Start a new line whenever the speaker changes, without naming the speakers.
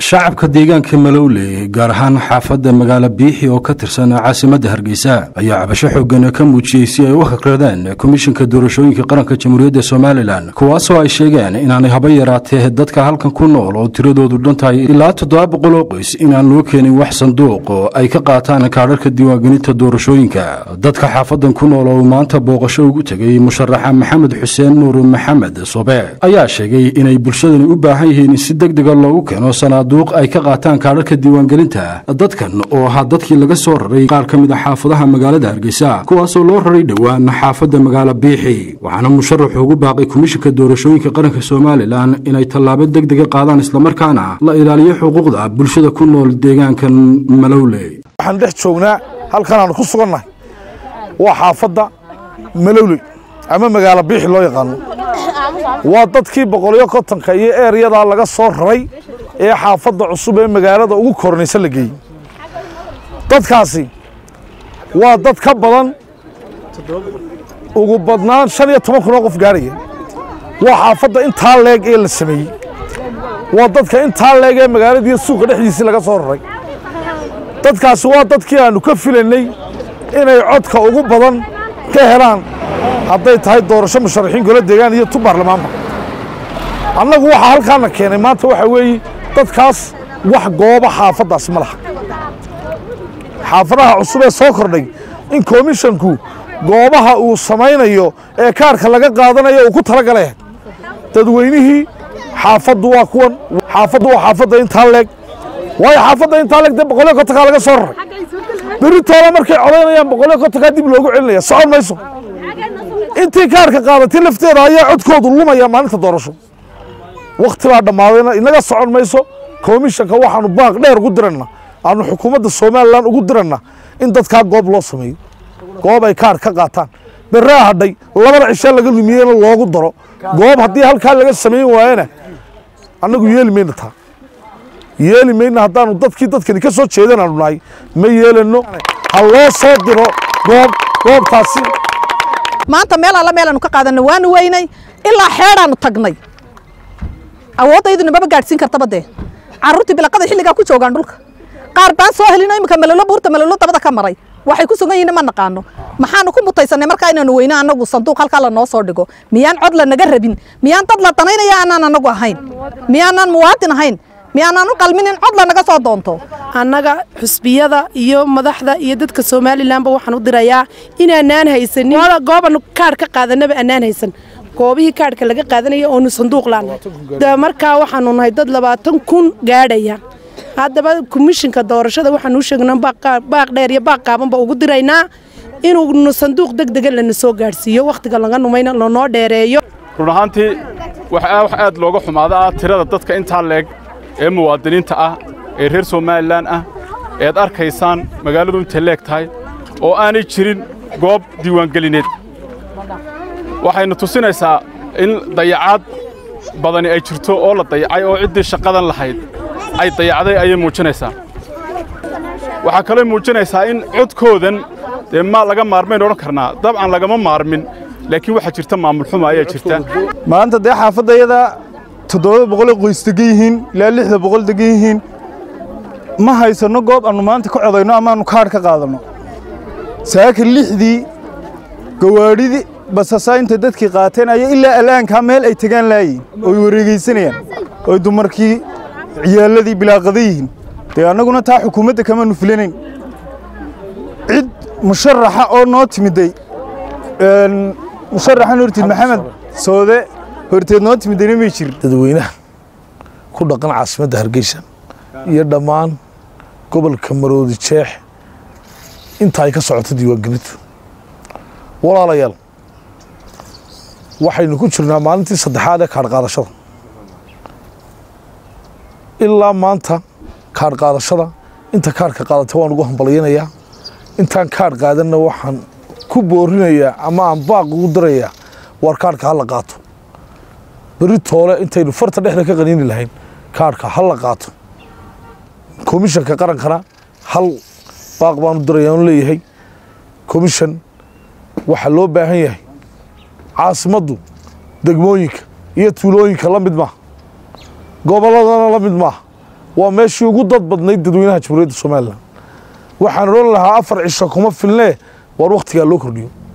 shacabka deegaanka malowley gaar ahaan xaafadda magaalo biixi oo ka tirsan caasimadda hargeysa ayaa cabasho xoogan ka muujiyey si ay u hakradeen komishinka doorashooyinka qaranka jamhuuriyadda somalilan kuwaasoo ay sheegeen inaanay haba yaraatee dadka halkan ku nool oo tiradoodu dhan tahay ilaa toddoba boqol oo qoys inaan loo keenin wax sanduuq oo ay ka qaataan kaadharka diiwaangelinta doorashooyinka dadka xaafadan ku nool oo maanta booqasho ugu tegay musharaxa maxamed xuseen nuur maxamed sobe ayaa sheegay inay bulshadani u baahan yihiin in si degdega loogu keeno sanaaduuq ay ka qaataan kaadharka diiwaangelinta dadkan oo ahaa dadkii laga soo raray qaar ka mid a xaafadaha magaalada hargeysa kuwaasoo loo raray dhowaan xaafadda magaalo biixi waxaana musharaxu ugu baaqay komishinka doorashooyinka qaranka somalilan inay tallaabo degdega qaadaan islamarkaana la ilaaliyo xuquuqda bulshada ku nool deegaankan malowley
waxaan dhex joognaa halkan aan ku sugannahay waa xaafadda malowley ama magaalo biixi loo yaqaano waa dadkii boqoliyo kontonka iyo eeryadaa laga soo raray ee xaafadda cusub ee magaalada ugu kornaysa la geeyey dadkaasi waa dad ka badan ugu badnaan shan iyo toban kun oo qof gaarhaya waa xaafadda intaa leeg ee la sameeyey waa dadka intaa leeg ee magaaladiiyo suuqa dhexdiisii laga soo raray dadkaasi waa dadkii aannu ka filaynay inay codka ugu badan ka helaan hadday tahay doorasho musharaxiin golo deegaan iyo tu baarlamaanba annagu waxaa halkaana keenay maanta waxaa weeye dadkaas wax gooba xaafaddaasi ma laha xaafadaha cusub ee soo kordhay in komishanku goobaha uu samaynayo ee kaarka laga qaadanayo uu ku talagalay dadweynihii xaafaddu waa kuwan xaafaddu waa xaafadda intaa leeg waayo xaafadda intaa leeg dee boqolyo kontonkaa laga soo raray berritooda markay codaynayaan boqolyo kontonkaa dib loogu celinaya socon mayso intii kaarka qaadatay lafteeda ayaa codkoodu lumaya maalinta doorasho wakhti baa dhammaadayna inaga socon mayso komishanka waxaanu baaq dheer ugu diranna aanu xukuumadda somalilan ugu diranna in dadkaa goob loo sameeyo goob ay kaar ka qaataan berraa hadhay labada cishaa laga lumiyeyna loogu daro goob haddii halkaa laga samayn waayana annagu yeeli mayna taa yeeli mayna haddaanu dadkii dadkani ka soo jeedan aanu nahay ma yeelano ha loo soo diro goob goobtaasi
maanta meel alla meelaanu ka qaadanay waanu weynay ilaa xeedhaanu tagnay awoodayduna maba gaadhsiin kartaba dee carruurtii bilaqada xilligaa ku joogaan dhulka qaar baan soo helino iminka malolo buurta malolo dabada ka maray waxay ku sugan yihiin ma naqaano maxaanu ku mutaysanay markaa inaanu weyno annagu sanduuq halkaa lanoo soo dhigo miyaan cod lanaga rabin miyaan dad la danaynaya aanaan annagu ahayn miyaanaan muwaadin ahayn miyaanaan u qalmin in cod lanaga soo doonto
annaga xusbiyada iyo madaxda iyo dadka somalilanba waxaan u dirayaa inaanaan haysanin gooban kaadh ka qaadanaba anaan haysan goobihii kaadhka laga qaadanaya oonu sanduuq laanahay markaa waxaanu nahay dad labaatan kun gaadhaya haddaba komishinka doorashada waxaanu u sheegnaa baaq dheer iyo baaq qaabanba ugu diraynaa inuunu sanduuq deg dega lana soo gaadhsiiyo wakhtiga laga numayna lanoo dheereeyo
run ahaantii wax aad looga xumaada ah tirada dadka intaa leeg ee muwaadiniinta ah ee reer somalilan ah ead arkaysaan magaaladu intay leeg tahay oo aanay jirin goob diiwaangelineed waxayna tusinaysaa in dayacaad badani ay jirto oo la dayacay oo ciddii shaqadan lahayd ay dayacday ayay muujinaysaa waxaa kaloo muujinaysaa in codkoodan dee ma laga maarmayn odhan karnaa dabcan lagama maarmin laakiin waxaa jirta maamulxuma ayaa jirta
maanta dee xaafadayada toddoba boqol qoys degan yihiin ilaa lixda boqol degan yihiin ma haysanno goob aannu maanta ka codayno amaannu kaadh ka qaadanno saaka lixdii gawaadhidii basasaa intay dadkii qaateen ayaa ilaa alaankaa meel ay tegaan laayihin ooy wareegaysanayaan oy dumarkii ciyaalladii bilaaqada yihiin dee annaguna taa xukuumadda kamaanu filanayn cid musharaxa oo noo timiday musharaxan hortiid maxamed soode horteed noo timidayna may jirin
dadweynaha ku dhaqan caasimadda hargeysa iyo dhammaan gobolka maroodi jeex inta ay ka socoto diiwaangelintu walaalayaal waxaynu ku jirnaa maalintii saddexaad ee kaadh qaadashada ilaa maanta kaadh qaadashada inta kaadhka qaadatay waan ugu hambalyanayaa intaan kaadh qaadanna waxaan ku boorinayaa ama aan baaq ugu dirayaa waar kaadhka ha la qaato berri toole intaynu farta dhexda ka qaniini lahayn kaadhka ha la qaato komishanka qarankana hal baaq baanu diraya on leeyahay komishan waxaa loo baahan yahay caasimaddu degmooyinka iyo tuulooyinka la mid maaha gobolladana la mid maaha waa meeshii ugu dad badnayd dadweynaha jamhuuriyadda somalilan waxaan odhan lahaa afar cisho kuma filnee waar wakhtigaa loo kordhiyo